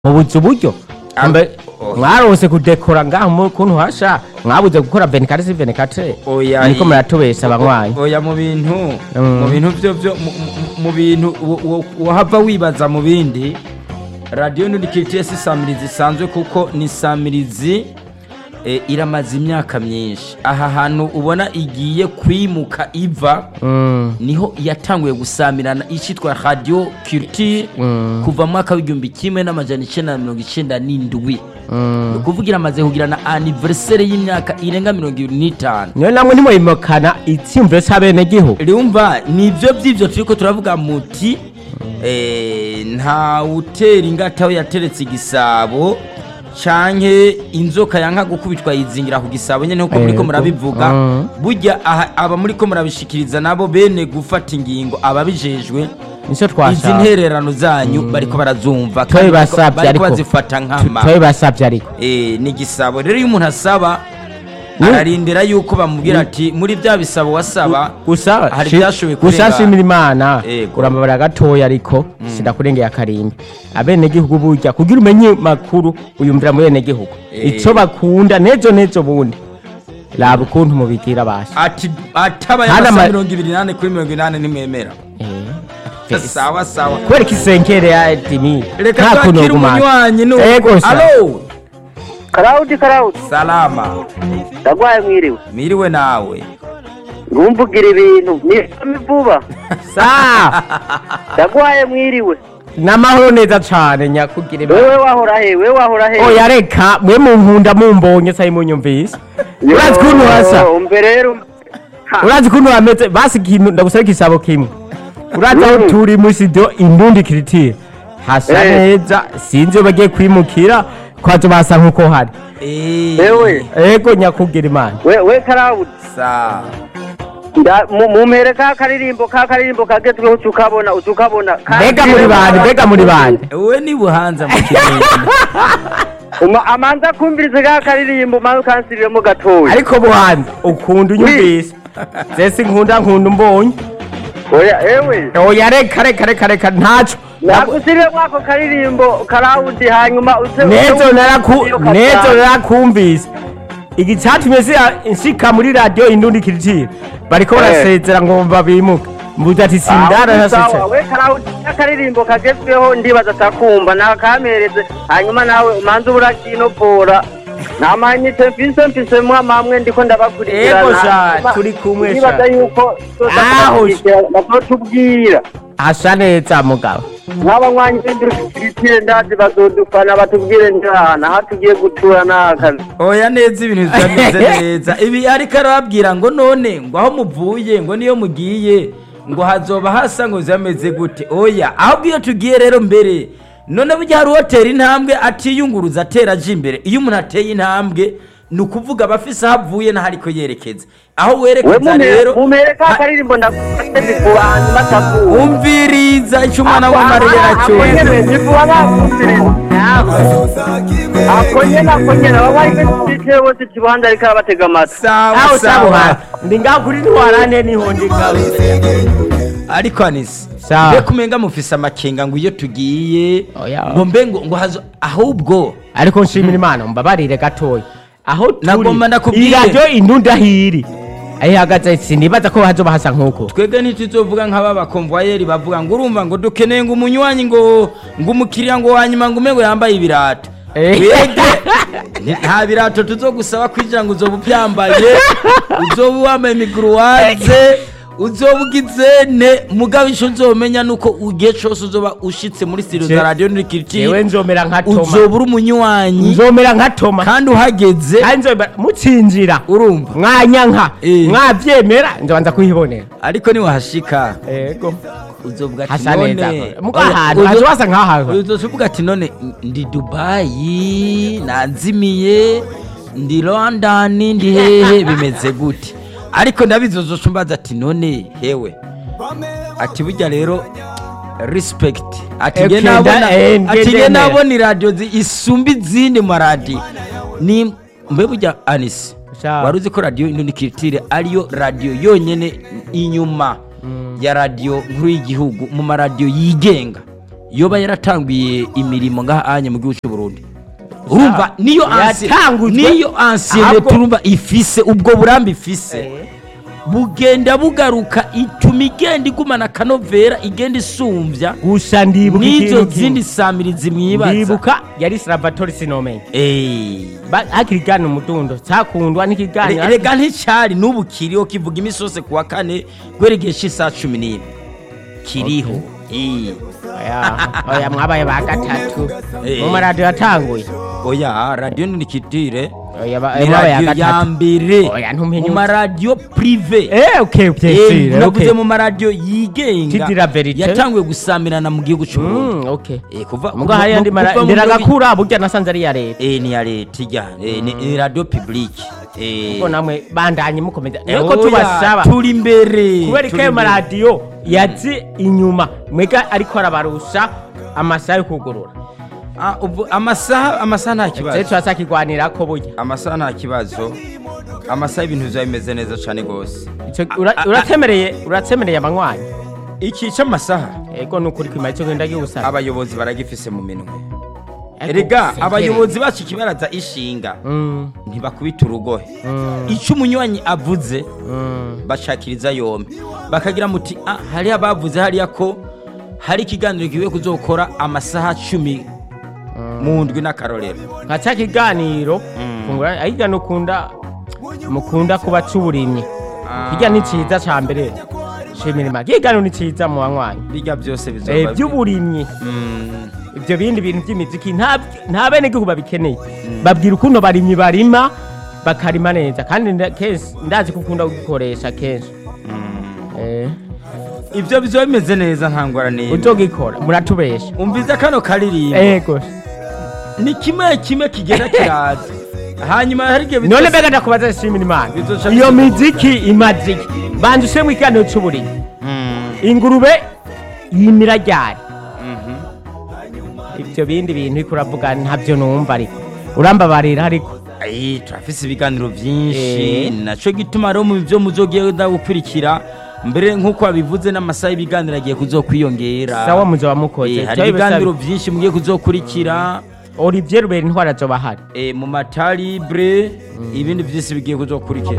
mubuze uburyo Ah, Mbe- oh. mwarose kudekora ngaho mu kuntu hasha mwabuze gukora 24 sur 24 Oya, niko i- muratubesha abanywanyi oya mu bintu Mm. mu bintu byo byo mu- mu- mu bintu wo- wo- wahava wibaza mu bindi radiyo nurikitiye si samirizi isanzwe kuko ni samirizi eh, iramaze imyaka myinshi aha hantu ubona igiye kwimuka iva Mm, niho yatanguye gusamirana icyitwa radiyo kiriti Mm. kuva mu mwaka w'igihumbi kimwe n'amajana icyenda na mirongo icyenda n'indwi mm. ni ukuvuga iramaze kugirana aniveriseri y'imyaka irenga mirongo ibiri n'itanu niyo namwe ntimuyimukana itsimviro c'abenegihugu rumva nibyo by'ibyo turi ko turavuga muti eh, nta utera ingata aho yateretse igisabo canke inzoka yanka gukubitwa yizingira ku gisabo nyene nkuko muriko Yego. murabivuga Mm. burya aha- aba muriko murabishikiriza nabo bene gufata ingingo ababijejwe nico izi twashaka ntererano zanyu bariko barazumva kandi Twe bariko- basavye bariko ariko. bazifata nkama twabibasavye ariko Eh, ni igisabo rero iyo umuntu asaba Mm. ararindira yuko bamubwira ati muri bya bisabo wasaba gusa hari shi- ibyashoboye gusa kurengana." shimira imana Yego. urambabara gatoya ariko sindakurengeye akarimbi abenegihugu burya kugira umenye makuru uyumvira mu benegihugu Eh. ico bakunda nejo nejo bundi raba ukuntu mubigira basha ati atabaye Hana amasaha ma- mirongo ibiri n'ane kuri mirongo inani nimwemera Eh. sawa sawa kubera ko isenkere ya dimi reka nta kuntu twakire ugumana. umunywanyi ni Ego sha. alo karawudi karawudi salama ndagwaye mwiriwe miriwe nawe ntumvugira ibintu nisome vuba sa ndagwaye mwiriwe n'amahoro neza cane nyakugire ba- wewe wahora he wewe wahora he oya reka mwe munkunda mumbonye sayi munyumvise urazi ukuntu hasa umbe rero Ha, urazi ukuntu hameze basi ikintu ndagusaba igisabo kimwe urazi aho Mm. turi muri studio indundi kiritire hasa Eh. neza sinzi iyo bagiye kwimukira kwazo basa nkuko hari Eh, Ewe. ego nyakubwira imana we we karawudi sa nda- mu- mumpere ka karirimbo ka karirimbo kagezweho uca ukabona uca ukabona Ka- mbega muri bande mbega muri bande we ni buhanza mu kirundi Uma- amanza kumvirize ka karirimbo maze ukansiriremo gatoya ariko buhanza ukunda unyumvise zese nkunda nkunda umbonye oya ewe oya reka reka reka reka ntaco nagusirire mwako karirimbo karawudi hanyuma uze nezo naraku iyo nezo kasanga. narakumvise iki cyatumye si- nshika muri radio indundi kiritire bariko Eh. barasezera ngo babimuke mbuze ati sindara Ah, sawa, nasutse we karawudi akaririmbo kagezweho ndibaza atakumva nakamereze hanyuma nawe umanze uburakinopora namanyite mfise mfise mwamamwe ndiko ndabakurikirana Ego sha, Hanyuma turi kumwe sha. ndibaza yuko Aho, bazotubwira asa neza mugabo nk'abanywanyi b'indurikitire ndazi bazodufana batubwire njana aho tugiye gutura n'akazi oya neza ibintu bitameze neza ibi ariko arababwira ngo none ngo aho muvuye ngo niyo mugiye ngo hazoba hasa ngo zameze gute oya ahubwo iyo tugiye rero mbere none burya hari uwotera intambwe atiyunguruza atera aje imbere iyo umuntu ateye intambwe ni ukuvuga aba afise aho avuye n'aho ariko yerekeza aho we werekeza rero mumere ka karirimbo ndagufate bivuba hanyuma atakumva umviriza icyo umwana w'amariya ako nyene aracyumva bivuba bakumviriza ako nyene ako nyene ababaye b'indurikitire bose kibanza ariko arabatega amatwi sawa aho sawa sabuha ndi ngaho kuri ntwarane niho ndi ngaho ariko anisi Sawa. mbe kumenga mufise amakenga ngo iyo tugiye Oya. ngo mbe ngo ngo hazo ahubwo ariko nshimira imana mbabarire gatoya aho Nagomba turi nakubwire. iyi radio indundi ahiri aho ihagaze sinibaza ko hazoba hasa nkuko twebwe ntituzovuga nk'aba bakomvayeri bavuga ngo urumva ngo dukeneye ngo umunywanyi ngo ngo umukiriya ngo wanyuma ngo ume ngo yambaye ibirato Eh. twebwe nta birato tuzogusaba kwinjira ngo uzoba ubyambaye uzoba wambaye imiguruwaze uzoba ugizene mugabo icyo uzomenya ni uko igihe cyose uzoba ushitse muri studio za Je- radiyo jewe nurikiriti nzomera nka toma uzoba uri umunywanyi nzomera nka toma kandi uhageze kandi nzomera mutsinzira urumva mwanyanka Eh. mwavyemera nzobanza kuhibonera ariko niwahashika ego uzovuga ati hasa neza none muga ahantu hazo hasa nk'ahantu uzovuga ati none ndi dubayi nanzimiye ndi london ndi hehe bimeze gute ariko ndabizi uzosumbaza ati none hewe ati burya rero respect ati nge Okay, nabona nda- eh, ati nge ngendemera. nabona iradiyo zi- isumba izindi maradiyo ni mbe burya anisi Sha. wari uzi ko radiyo indonikiritire ariyo radiyo yonyine inyuma ya radiyo nkuru y'igihugu mu maradiyo yigenga yoba yaratanguye imirimo ngaha anye mu gihugu cy'u Burundi urumva niyo ansi- Yatangujwe. niyo ancienne Ahubwo- turumva ifise ubwo burambe ifise bugenda bugaruka ituma igenda igumana akanovera igenda isumbya gusa ndibuka n'izo ikintu kimwe. zindi samirizi mwibaza ndibuka yari salvatore sinomenya Eh. Ba- hakiri gana umudundo cyakundwa n'ikiganiro Re- rega nticyari n'ubu kiriho kivuga iminsi yose ku wa kane guheregeje cy'isaha cumi n'imwe kiriho Eh. oya oya mwabaye ba gatatu Eh. mu maradiyo yatanguye oya radiyo ni kitire oya ba- ni mwabaye ya radiyo ya gatatu mbere Oya, ntumenye mu uti. maradiyo purive eh okay okay Eh, sire, navuze okay mu maradiyo yigenga Tidira verite. yatanguye gusamirana mu gihugu cy'u Burundi Mm, okay Eh, kuva muga hari andi kuva mara mu ndera mirongo- gakura burya nasanze ari ya leta Eh, ni ya leta ijya Eh, ni ni radiyo publique Eh. ko namwe bandanye mukomeza Eh, nuko oya, tubasaba turi imbere kubera ko turi ayo imbere. maradiyo yazi inyuma mwega ariko arabarusha amasaha yo kugurura Ah, ubu amasaha amasaha nta twe kibazo turasa kigwanira ko burya amasaha nta kibazo amasaha ibintu bizaba bimeze neza cyane rwose Ico- ura- uratsemereye uratsemereye abanywanyi iki cy'amasaha ego nukuri kwima icyo genda giusaba abayobozi baragifise mu minwe erega abayobozi bacu ikibaraza ishinga mm, ntibakubita urugohe mm, icyo umunywanyi avuze mm. bashakiriza yombi bakagira muti ah hariya bavuze hariya ko hari ikiganiro kigiye kuzokora amasaha cumi mu ndwi n'akarorero nka cya kiganiro fungura ahiga nukunda mukunda kuba c'uburimyi hirya ni ciza ca mbere shimira imana kiganiro ni ciza mu banywanyi bijya byose Eh, bizoba by'uburimyi Mm, ibyo bindi bintu by'imiziki nta nta bene gihugu babikeneye babwira ukuntu abarimyi barima bakarima neza kandi nda- kenshi ndazi ko ukunda kugikoresha kenshi eh ibyo bizoba bimeze neza nta ngorane uzogikora muratubesha umviza kano karirimbo ego ni kimwe kimwe kigenda kiraza hanyuma hari igihe none bizosa- mbega ndakubaza shimira imana Bizoca iyo bizoba- miziki imaze iki banza ushyiremo ikiganiro cy'uburimyi Mm, ingurube yimira ryari mhm. ibyo bindi bintu uriko uravuga ntabyo numva ariko urambabarira ariko Ayi, turafise ibiganiro byinshi Eh. naco gituma rero mu byo muzogenda gukurikira mbere nk'uko wabivuze n'amasaha y'ibiganiro agiye kuzokwiyongera sawa muzoba mukoze Eh, hari ibiganiro byinshi mugiye kuzokurikira olivier rubera intwara zoba hari eh, mu matalibre ibindi byinshi bigiye kuzokurikira